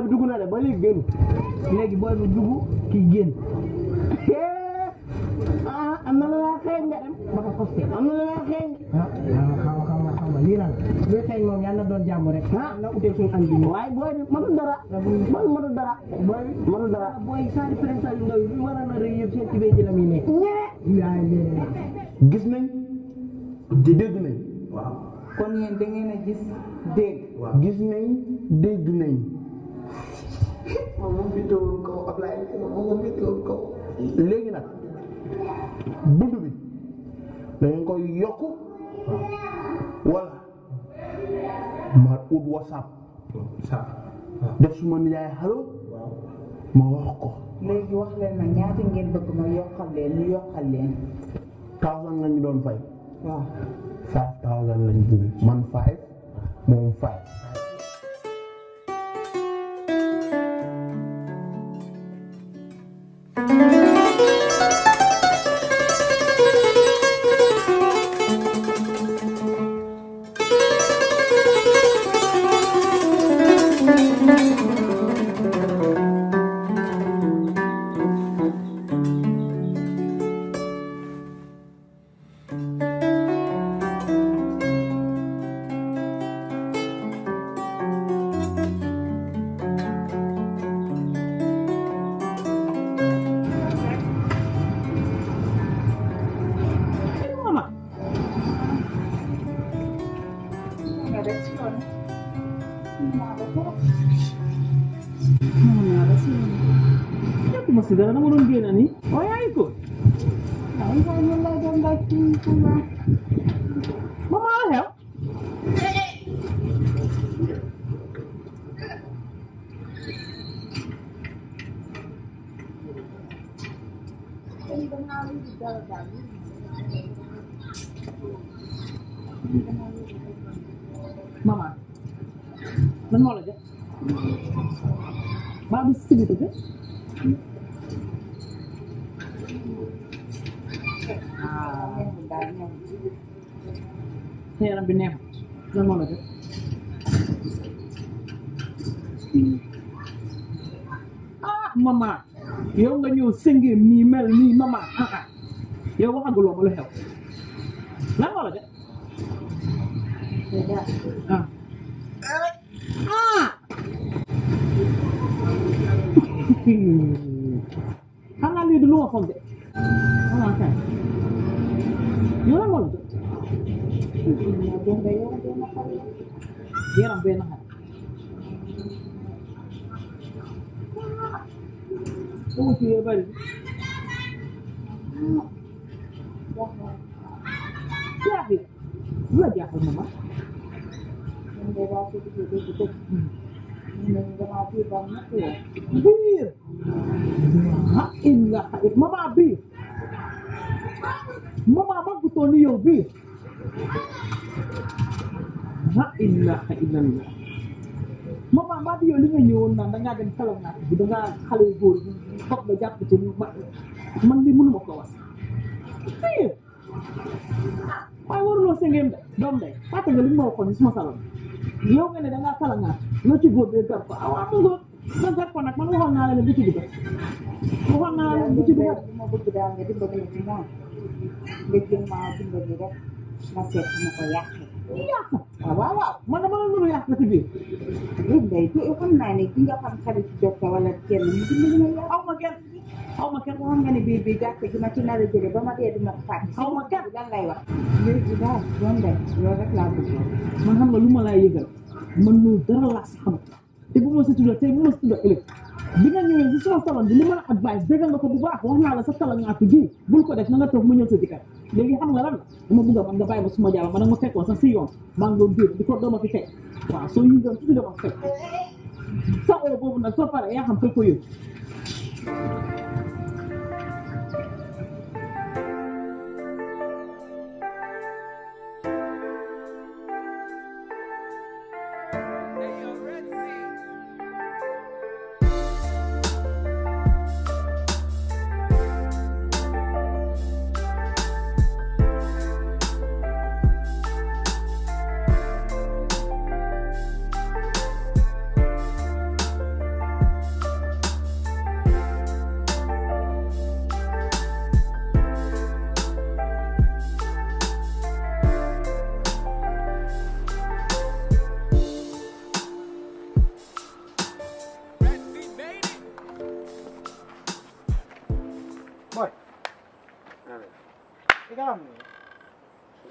bi dugg na de ba léegi génn léegi booy bi dugg kii génn ah am na la laa xeeñ de ba ko costé am na la laa xeeñ ah xam nga xam nga xam nga lii lan luy xeeñ moom yàlla na doon jàmm rek ah na utee suñu añ bi ñu waaye booy bi mënul dara booy bi mënul dara booy bi mënul dara booy saa différence yu ndaw yi lu war a na rëy yëpp seen tibee ji la muy nekk yaay lee gis nañ di dégg nañ waaw kon yéen da ngeen a gis dégg gis nañ dégg nañ moom moom fi teewul kaw Ablaye moom moom fi teewul kaw léegi nag bunt bi dañ koy yokk wala ma ut whatsapp sax def suma nijaay xalo waaw ma wax ko léegi wax leen ma ñaata ngeen bëgg ma yokkal leen ñu yokkal leen thousand nga ñu doon fay waaw five thousand lañ bëgg man five moom five mama nga def ci yoon ñëpp ma si dara dama doon génn nii waaye yaa ngi ko ay nga ñu lay dem ba ci kuma mama la xew mama man moo la jot baa bi si biir daal ñoom sa yaram bi neexut lan moo la jot ah mama yow nga ñëw sëngéem nii mel nii mama ah ah yow waxaguloo ma lu xew lan moo la jot ah ah xanaa lii du lu ma foog de xanaa kay yow lan moo la jot dem ba yow dem na xale yaram bee naxar dama ci yee bari jaaxle lu la jaaxal mama ñun de daa ko duggee dégg dëgg ñu ne ñu damaa biir ba ñett yoon biir ha illa xarit mama biir mama maggutoon ni yow biir ha ilaha illallah mama mbaa bi yow li nga ñëwoon naan dangaa dem kalaw naat bi dangaa xale yu góor yi foog nga jàpp ci ma man li mënuma ko was biir waaye waruloo sëngeem de doom de fàtte nga li nga ma waxoon ni suma salon yow nga ne dangaa kala naat loo ci góor bee gar ko ah waa mu góor nga gar ko nag man waxoon naa la ne bu ci dugg waxoon naa la ne bu ci dugg li ma bëgg daal nga dimbali ma ci moom nga jëm maa dimbali rek ma seet ma ko yàqee yàq waaw waaw waaw man dama la nuru yàq ci biir léegi day te xam naa ne ki nga xam xarit docteur wala kenn mu dimbali ma yàq aw ma kenn aw ma kenn xam nga ne biir bi gàtt gi ma ci nar a jële ba ma dee dina ko fàtte aw ma kenn lan lay wax léegi daal doon day loolu rek laa bëgg man xam nga lu ma laa yëgal man loolu dara laa si xam te bu ma si tuddee tey bu ma si tuddee ëllëg bi nga ñëwee si sama salon bi li ma la advice déggal nga ko bu baax wax naa la sa salon ñaatu ji bul ko def na nga toog mu ñëw sa jëkkër léegi xam nga lan la dama bëgg a man nga bàyyi ba suma jàll man nag ma fekkoon sax si yoon maa ngi doon biir di ko dooma fi fekk waaw soo yëgoon tuuti dama fekk sa oo boobu nag soo paree yaa xam fekk ko yóbbu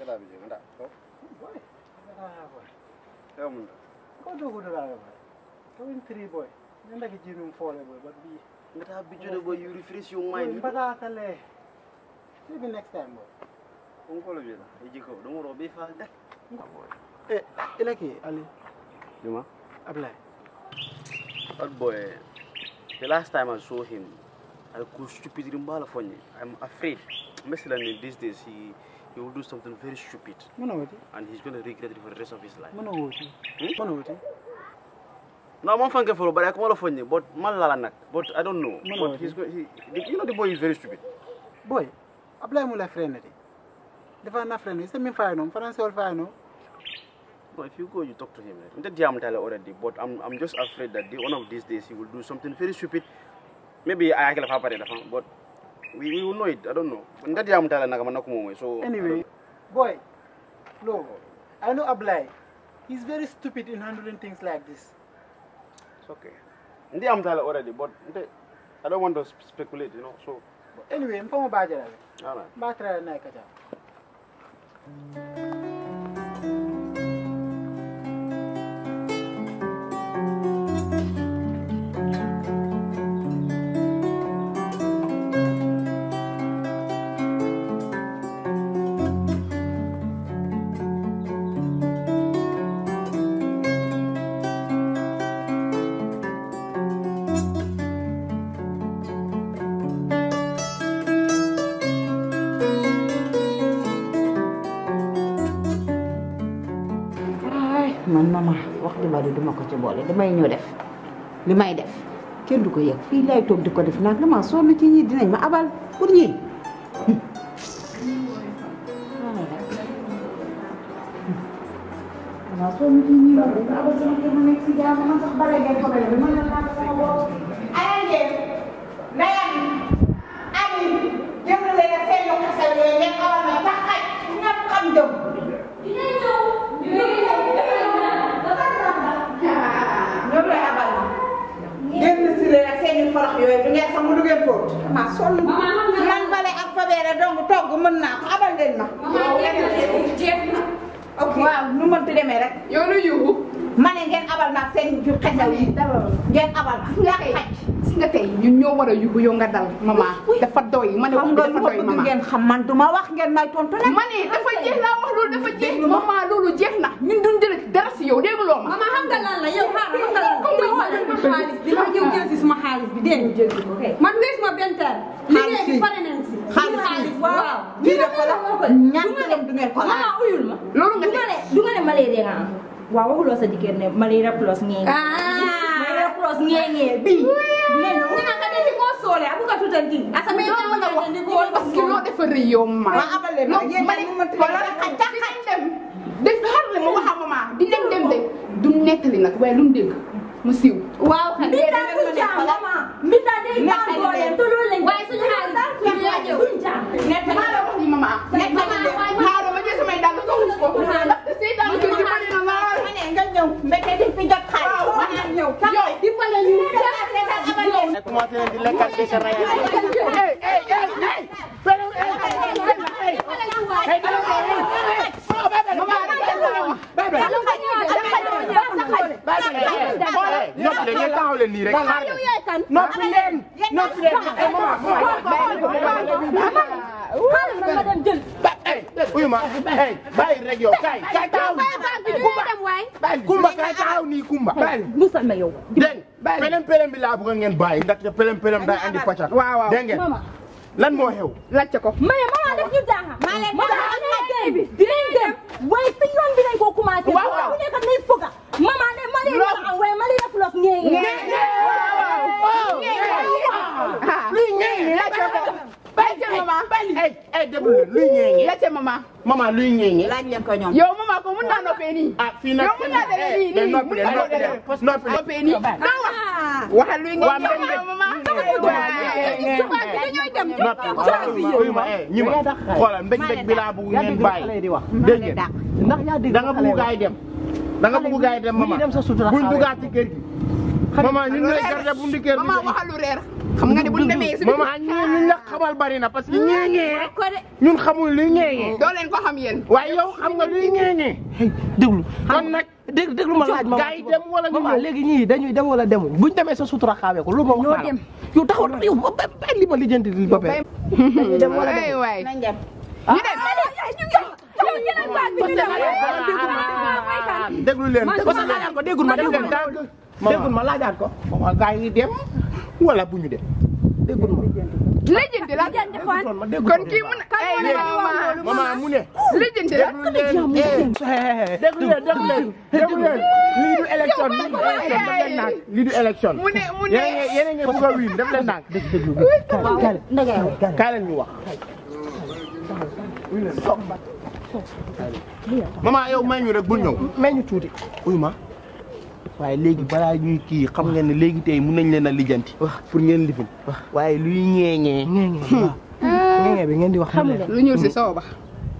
Ngata bi je ngata. Ko. boy ngata boy Ewa mun. ko dogo do la boy to in three boy nenda ki jinum fole boy but bi Ngata bi jode boy you refresh your boy mind. mbata tale maybe next time boy Onko lo bela. Eji ko do mo be fa da. eh ilaki ali Juma. ablay That boy. The last time I saw him, I could stupid rimbala funny. I'm afraid. Mesela these days he he will do something very stupid mona woti and he's gonna regret it for the rest of his life. mona woti mona woti No, I'm fanke follow, but I come all funny. But man lala nak. But I don't know. No, but no, he's go, he, the- you know the boy is very stupid. boy ablay mu la friend di defa na friend c'est min fay no français wol fay no No, if you go, you talk to him. I'm that jam tell already, but I'm I'm just afraid that the, one of these days he will do something very stupid. Maybe I can have a but we, we will know it. I don't know. That jam tell na So anyway boy no i know ablay he's very stupid in handling things like this it's okay. Ndi am tell already, but nte- I don't want to sp- speculate, you know. So, anyway mfamo bajara all right. ba tra na kaja ay man mama wax di bari duma ko ci boole damay ñëw def li may def kenn du ko yëg fii lay toog di ko def nag dama sonn ci ñi dinañ ma abal pour ñi dama sonn ci ñi moom dañ ma abal sama kër ma nekk si jàmm man sax bare ngeen ko mel man la naa sama bopp ay ngeen ndayam ani jëm leen a seen lu xasal yooyu ngeen abal ma tax xaj ñëpp xam jëm ñoom lay abal génn si leen ak seen i forox yooyu du ngeen sax mu du ngeen fóot ma sonn man bale ak fabeere dong togg mën naa ko abal leen ma ok waaw nu mënti demee rek yow lu yuuxu ma ne ngeen abal ma ak seen ju xesaw yi ngeen abal ma yaa xaj gis nga tey ñun ñoo war a yuuxu yow nga dal mama dafa doy ma ne wax xam bi nga dafa lu ma doy bëgg mama ngeen xam man du ma wax ngeen may tontu nag ma ne dafa jeex laa wax loolu dafa jeex mama loolu jeex na ñun duñ jël dara si yow dégg loo ma mama xam nga lan la yow xaaral xam nga lan la yow xoolal ma xaalis bi ma ñëw jël si suma xaalis bi dégg nga man wees ma benn teer liggéey bi pare nañ si xaalis waaw fii de ko la ñaan leen du ngeen ko laal mama uyul ma loolu nga du nga ne du nga ne malaria nga am waaw waxuloo sa jëkkër ne malaria plus ngee malaria plus ngee ngee bii dinañu ni nga xam ne di ko soole abu ka tutanti asa me doo mën a wax parce que loo dafa rëy yow mama ma abal leen ma yéen ma ñi ne mu mënti xoolal leen xaj dinañ dem def xar la ma wax a mama di dem dem de du nettali nag waaye lu mu dégg mu siiw waaw xam mbir daal du jaam mama mbir daal day daan dooleem te loolu lañ waaye suñu xaalis bi ñu yaa ñëw duñ jaam maa la wax ni mama xaaral ma jël samay dàll soxla ko ndaxte seytaan kër gi bari na lool ma ne nga ñëw mbete di fi jot xaalis ma naan ñëw yow di pale ñu commencé leen di lekkal di sa raya noppi leen ngeen taxaw leen nii rek xaar leen noppi leen noppi leen eh maman maman ma dem jël uyu ma eh bàyyi rek yow kay kay taxaw kumba kay taxaw nii kumba musal ma yow dégg nga pelem pelem bi laa bëgg ngeen bàyyi ndaxte pelem pelem day andi pàcc waaw waaw dégg ngeen lan moo xew laajte ko maye mama def ñu jaaxa mama am na tey bi dinañ dem waaye si yoon bi nañ ko commencé Waaw, waaw. bu nekk nay foga mama ne malaria nga am waaye malaria plus ngee ngee luy ñeeñi laajte ko laajte mama eh eh déglu leen luy ñeeñi laajte mama maman luy ñeeñi laaj leen ko ñoom yow mama ko mun naa noppee nii ah fii nag yow mun naa demee nii eh nii noppi leen noppi leen noppi leen noppee nii naa wax waxal luy Waa ngeen mbéy yow mama noppi uyu ma eh ñi ma xoolal mbéj mbéj bi laa bëgg ngeen bàyyi dégg ngeen ndax yaa dégg da nga bëgg gaay dem da nga bëgg gaay dem mama dem sa sutura buñ dugaat ci kër gi maman ñun ñooy garder bu ndikkee Mama waxal lu reer xam nga ne bu ñu demee si maman ñii ñun la xamal bari na parce que ñeeñee ñun xamul luy ñeeñee doo leen ko xam yéen waaye yow xam nga luy ñeeñee déglu kon nag dégg déglu ma laaj ma gaa yi dem wala ñu maman ñëw léegi ñii dañuy dem wala demuñ buñ demee sa sutura xaawee ko lu ma wax ñoo naa la. dem. yow taxaw yow ba ba ba li ma lijjanti li ba pare dañuy dem wala ay demuñ waay nañ dem ñu dem déglu leen parce que laajaat ko déggul ma déggul ma déggul ma laajaat ko maman gaa yi dem wala bu ñu dem déggul ma lijjanti la ma déggul kon kii mun ay mama maman mu ne lijjanti la déglu leen déglu leen déglu leen déglu leen lii du élection lii du élection def leen ndànk lii du élection mu ne mu ne yéen a ngi yéen a ngi bëgg a wiin def leen ndànk kaay leen ñu wax maman yow may ñu rek bul ñëw may ñu tuuti uy ma waaye léegi balaa ñuy kii xam ngeen ne léegi tey mun nañ leen a lijjanti pour ngeen lifin waaye luy ñeeñee ngenge bi ngeen di wax xam nga lu ñuul si soow ba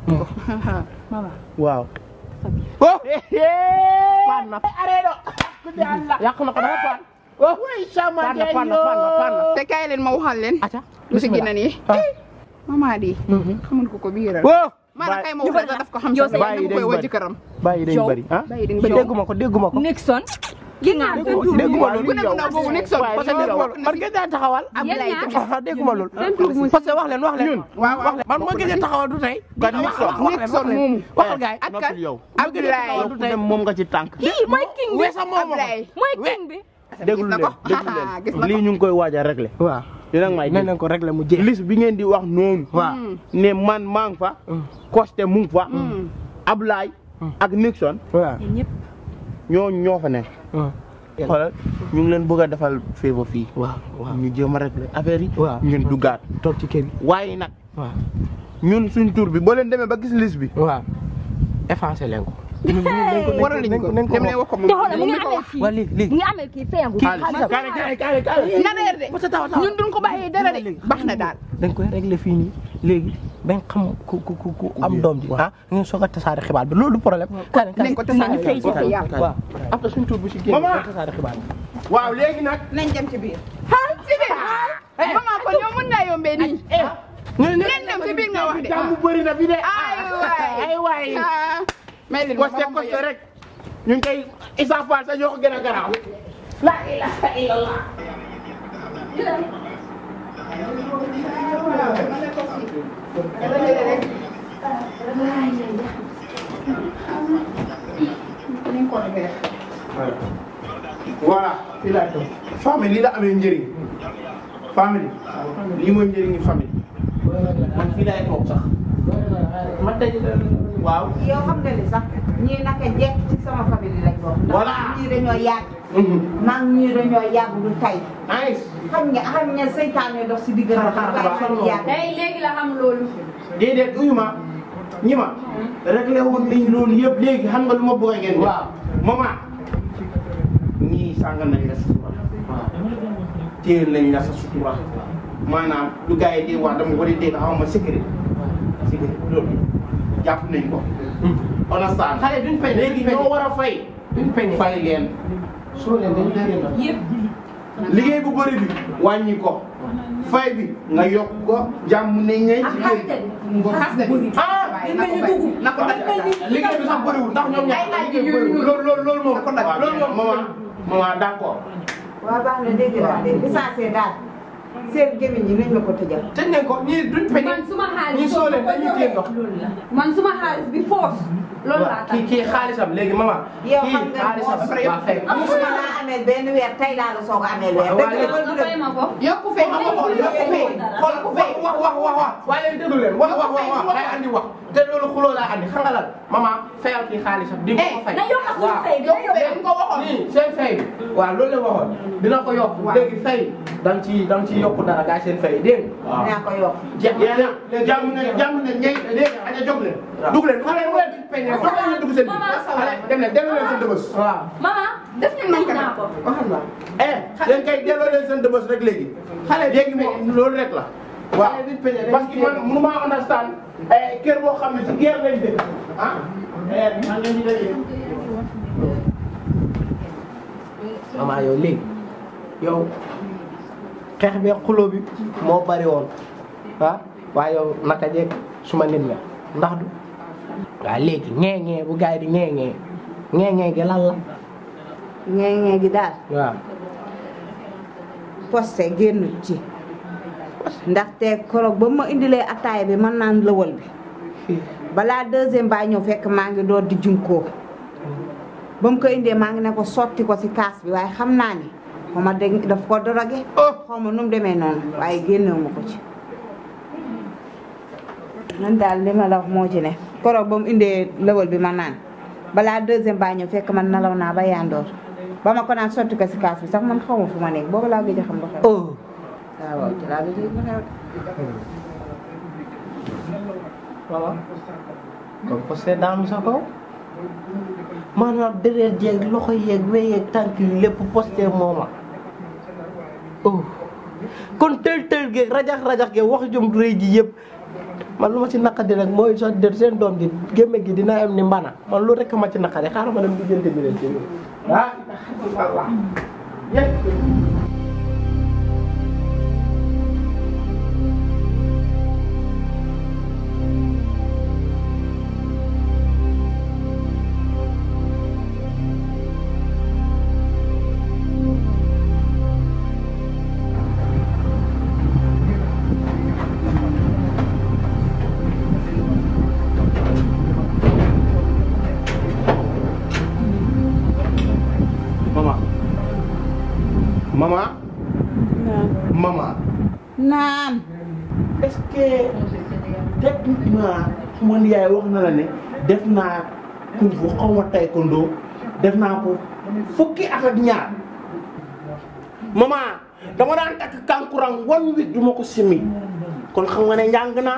waaw oh paan na yàq na ko dafa paan oh paan na paan na paan na paan na te kaay leen ma waxal leen aca lu si gën a nii ah. mama di xamul ko ko biiral oh maanaam kay ma wax la daf ko xam sax bàyyi dama koy dañ woo bari. jëkkëram bàyyi dañ bëri ah bàyyi dañ ba bëri dégguma ko dégguma ko Nixon gi nga dégguma loolu ku ne mu ndaw boobu nekk sol waaye parce que li nit nga bokk na man si ngeen daan taxawal Ablaye tamit ah dégguma loolu parce que wax leen wax leen waaw waaw man moo gisee taxawal du tey kan Nixon Nixon moomu waxal gaay ak kan noppil yow Ablaye yow ku dem moom nga ci tànk kii mooy king bi weesa moom ma Ablaye mooy king bi déglu na leen ko. déglu Gis leen na ko. lii ñu ngi koy waaj a régler waaw yéen a ngi may nee dégg nañ ko régler mu jeex liste bi ngeen di wax noonu waaw ne man maa ngi fa Coste mu ngi fa Ablaye ak Nixon waaw ñooñu ñoo fa nekk xoolal ñu ngi leen bëgg a defal favor fii waaw waaw ñu jéem a régler affaire yi waaw ngeen duggaat toog ci kër gi waaye nag waaw ñun suñ tur bi boo leen demee ba gis liste bi waaw effacé leen ko waral nañ ko nañ ko dem leen wax ko moom te xoolal mu moom ngi mi ko amee wax kii waa léegi léegi mu ngi amee kii feeñu xaalis kaale kaale kaale kaale na reer de parce que taw taw ñun duñ ko bàyyee dara de baax na daal dañ koy régler fii nii léegi bañ xam ku ku ku ku am doom ji ah ngeen soog a tasaare xibaar bi loolu du problème nañ ko tasaare fay ci fa yàlla waaw après suñ tur bu si génn Maman. ngeen tasaare xibaar bi waaw léegi nag nañ dem ci biir ah si biir maman kon yow mën ngaa yombee nii nen dem si biir nga wax de jàmm bëri na fi de ay waay ay waay ah may leen ma Coste ma Coste rek ñu ngi koy Issa Fall sa ñoo ko gën a garaaw la ilaha illallah voilà fii laa toog famille lii la amee njëriñ famille lii mooy njëriñu famille man fii laay toog sax man tey waaw yow xam nga ni sax ñii naka jekk ci sama famille lañ bokk. ndax Voilà. ñii dañoo yàgg. maa ngi ñii dañoo yàgg du tay. nice xam nga xam nga seytaane dox si diggante. Xaaral, xaaral, waaye ñu yàgg. tey léegi la xam loolu déedéet uyu ma ñi ma réglé woon nañ loolu yëpp léegi xam nga lu ma bëgg ngeen waaw maman ñii sàng nañ la sutura téye nañ la sa sutura maanaam lu gars yi di wax dama ko di dégg xaw ma sécurité sécurité loolu jàpp nañ ko understand xale duñ peñ léegi ñoo war a fay duñ peñ fay leen soo leen dañu leen yëpp liggéey bu bëri bi wàññi ko fay bi nga yokk ko jàmm nañ ne ci kër gi. xas bi ah na ko daj liggéey bi sax bëriwul ndax ñoom ñaar bëriwul loolu loolu loolu moom loolu moom maman maman d'accord waaw baax na dégg naa de licencié daal seen gémmiñ ñi nañ la ko tëjal. tëj nañ ko ñii duñ peñ man suma xaalis ñii soo leen dañuy téye ndox man suma xaalis bi force loolu laa tax kii kii xaalisam léegi maman yow kii xam nga xaalisam moom waa fay musuma laa amee benn weer tey laa la soog a amee weer. waaw dëgg la nga fay ma ko yokku fay ma ko xool yokku fay xool ku fay wax wax wax wax waaye leen déglu leen wax wax wax wax day andi wax te loolu xuloo laa andi xam nga lan maman fayal kii xaalisam di nga ko fay na yokk suñu fay bi na yokku fay yokk ko waxoon nii seen fay bi waaw loolu la waxoon dina ko yokk léegi fay da nga ci da nga ci yokk dara gaa seen fay dégg nga dinaa ko yokk. yéen a jàmm na jàmm na ñey léegi aja jóg leen dugg leen xale bu leen peñ ne foog leen dugg seen biir xale dem leen delloo leen seen dëbës waaw maman def ñu nañ naa ko waxal naa eh yéen kay delloo leen seen dëbës rek léegi xale léegi moom loolu rek la waaw parce que man mënu maa understand eh kër boo xam ne si guerre lañ dëkk ah eh man leen di dégg maman yow léegi yow xeex bi xuloo bi moo bari woon ah waaye yow naka jekk suma nit nga ndax du waaw léegi ngee ngee bu gars yi di ngee ngee ngee ngee gi lan la ngee ngee gi daal waaw poste génnut ci ndaxte koroog ba ma indilee ataaya bi man naan lëwal bi balaa deuxième baa ñëw fekk maa ngi door di junkoo ba mu ko indee maa ngi ne ko sotti ko ci kaas bi waaye xam naa ni xaw ma dégg daf ko dorogé xaw ma nu mu demee noonu waaye génnewu ma ko ci man daal li ma la wax moo ci ne koroog ba mu indee lëwal bi ma naan balaa deuxième baa ñëw fekk man nalaw naa ba yandoor ba ma ko naan sotti ko ci kaas bi sax man xaw ma fu ma nekk boobu laa gëj a xam lu xew waaw waaw ci laa gëj a xam lu xew voilà kon poste daanu sa kaw maanaam deret jeeg loxo yeeg we yeeg tànk yi lépp poste mooma oh kon tël tël geeg rajax rajax geeg wax jom rëy ji yëpp man lu ma ci naqadi rek mooy sax de seen doom ji gémme gi dina am ni mbana man lu rek ma ci naqadi xaaral ma dem di jënd bi leen ci ah Allah mama mama mama naam est-ce que techniquement suma yaay wax na la ne def naa kung fu xaw ma taekwondo def naa ko fukki at ak ñaar mama dama daan takk kankurang one week du ma ko simi kon xam nga ne njàng naa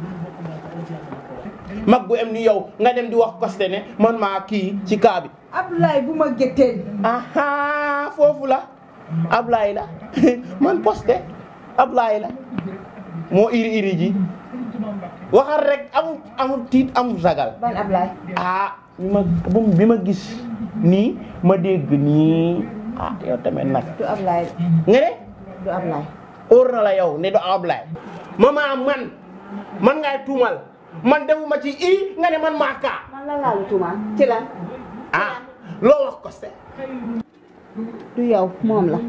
mag bu em ni yow nga dem di wax koste ne man maa kii ci kaa bi Abdoulaye bu ma gétteel aha foofu la Ablaye la man poste Ablaye la moo iri iri ji waxal rek amul amul tiit amul sagal ban Ablaye ah bi ma bu- bi ma gis nii ma dégg nii ah yow tamit nag du Ablaye nga ne du Ablaye óor na la yow ne du Ablaye mama man man ngay tuumal man defuma ci i nga ne man maa kaa man la laalu tuumaan ci lan ah loo wax koste du yow moom la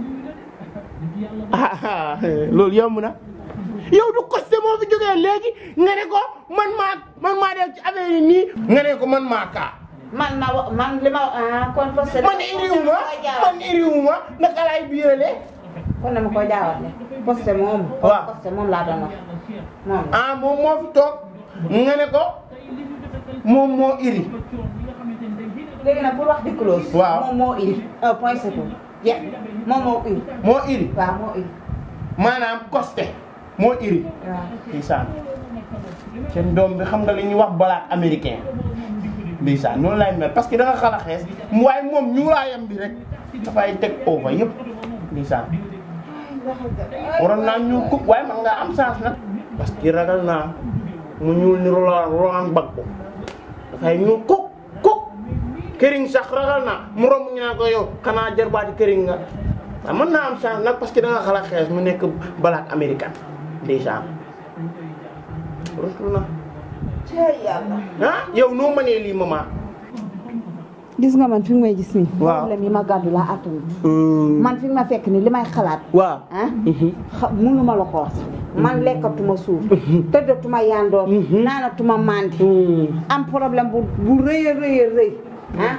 ah loolu yomb na yow du koste moo fi jógee léegi nga ne ko man maa man maa def ci affaire yi nii nga ne ko man maa kaa man na wa- man li ma ah kon poste man iriwuma man iriwuma naka laay biirale kon dama koy jaawale poste moom Waaw. poste moom laa doon wax moom la ah moom moo fi toog nga ne ko moom moo iri léegi nag pour wax di close Waaw. moom moo iri un point c'est tout jeex moom moo iri moo iri waaw moo iri maanaam koste moo iri waaw ndeysaan seen doom bi xam nga li ñuy wax balaat américain ndeysaan noonu laay mel parce que da nga xala xees waaye moom ñuulaayam bi rek dafay teg over yëpp ndeysaan waroon naa ñuul kuk waaye man ngaa am chance nag parce que ragal naa mu ñuul ni rola rolaan bag ko dafay ñuul kuk kuk këriñ sax ragal naa mu romb ñu naan ko yow xanaa jarbaati këriñ nga waaye mën naa am chance nag parce que da nga xala xees mu nekk balaat américain ndeysaan rusul na cey yàlla ah yow noo mënee lii maman gis nga man fi nga may gis nii Waaw. problème yi ma gàddu laa attanut man fi nga ma fekk ni li may xalaat waaw ah xa mënuma la ko wax man lekkatuma suuf tëddatuma yandoor naanatuma mandi am problème bu bu rëy a rëy a rëy ah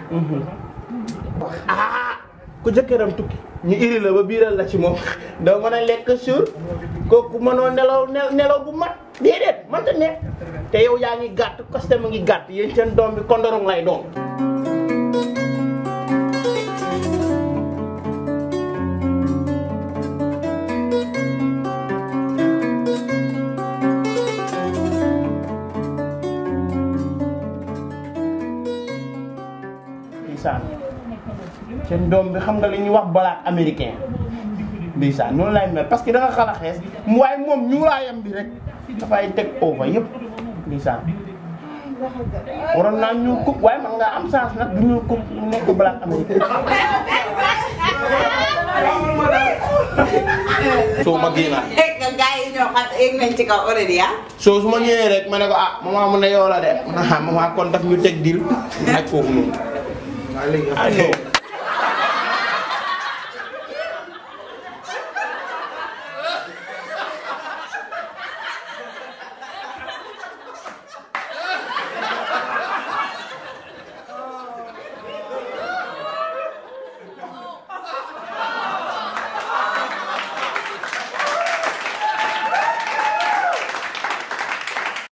ah ku jëkkëram tukki ñu iri la ba biiral la ci moom doo mën a lekk suur kooku mënoo nelaw nel- nelaw bu mat déedéet mënta ne te yow yaa ngi gàtt koste mu ngi gàtt yéen seen doom bi kondorong lay doom ndeysaan seen doom bi xam nga li ñuy wax balaat américain ndeysaan noonu lay mel parce que da nga xala xees waaye moom ñuulaayam bi rek dafay teg over yëpp ndeysaan waroon naa ñuul kuk waaye man ngaa am chance nag du ñuul kuk mu nekk balaat américain soo ma génnaat egg nga gars yi ñoo xam egg nañ ci kaw already ah. soo su ma ñëwee rek ma ne ko ah maman mu ne yow la de ma ne ah maman kon daf ñu teg dil ak foofu noonu. ah non